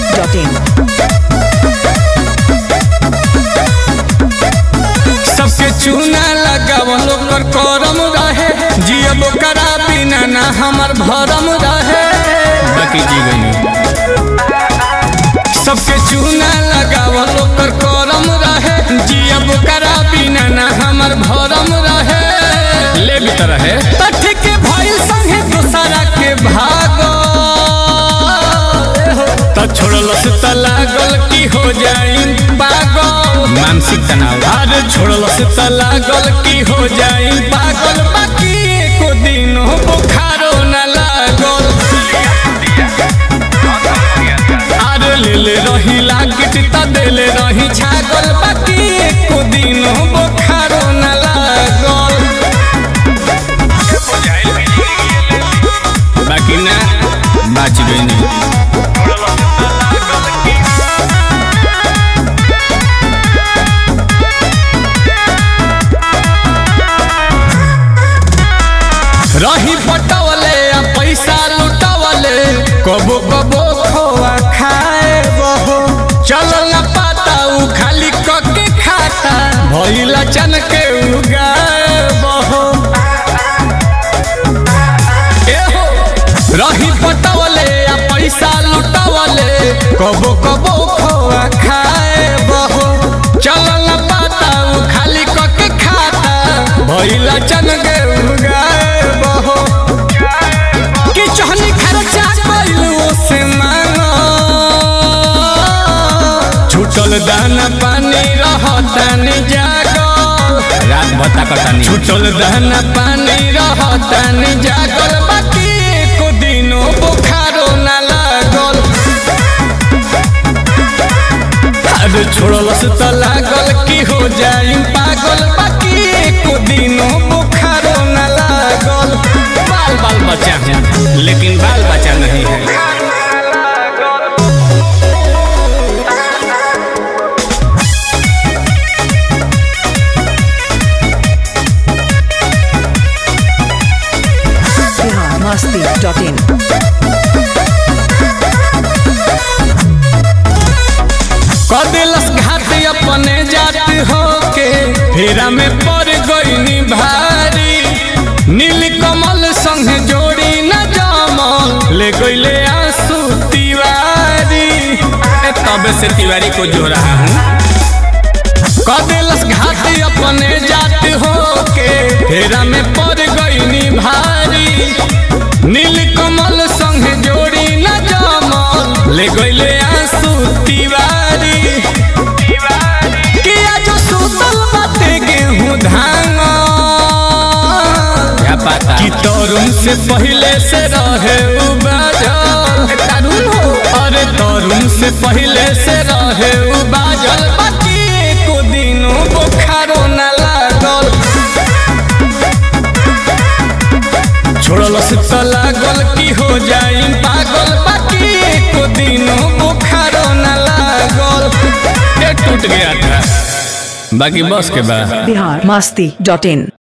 biharmasti.in सबके चूना लगावल ओकर करम रहे जियब ओकरा बिना ना हमर भरम रहे बाकी जी गई सबके चूना लगावल ओकर करम रहे जियब ओकरा बिना ना हमर भरम रहे ले भी त रहे तठ के भइल संगे दूसरा के भागो त छोड़लस त लागल की हो जाई पागल मानसिक तनाव अरे छोड़लस त लागल की हो जाई पागल बाकी एको दिन बुखारो न लागल अरे ले ले रही लागिट त देले रही छागल बाकी एको दिन बुखारो न लागल बाकी ना बाच गई नहीं रही पटवले आ पैसा लुटवले कबो कबो खोआ खाए बहो चलल न पाता उ खाली कके खाता भइला चन के उगाए बहो एहो रही पटवले आ पैसा लुटवले कबो कबो खोआ खाए बहो चलल न पाता उ खाली कके खाता भइला चन के उगाए बहो कि चहनी खर्चा कइलू से मांगो छूटल दाना पानी रहतानी जागल रात भत्ता कटानी छूटल दाना पानी रहतानी जागल बाकी एको दिनो बुखारो ना लागल अरे छोड़लस त लागल की हो जाई पागल बाकी एको दिनो बुखारो न लागल बाल बाल बच्चा है लेकिन बाल बच्चा नहीं है biharmasti.in कदिलस घाट अपने जात होके फेरा में पड़ गईनी भारी नील कमल संग जोड़ी न जमल ले गईले आंसू तिवारी ए, तबे से तिवारी को जो रहा हूँ कदिलस घाट अपने जात होके फेरा में पड़ गईनी भारी नील कमल संग जोड़ी न जमल ले गईले आंसू तिवारी किया जो सुतल बाटे गेहूं धान कि तरुण से पहले से रहे उबाजल तरुण हो अरे तरुण से पहले से रहे उबाजल बाकी एको दिनो बुखारो न लागल छोड़लस त लागल की हो जाई पागल बाकी एको दिनो बुखारो न लागल ये टूट गया था बाकी बस के बाद biharmasti.in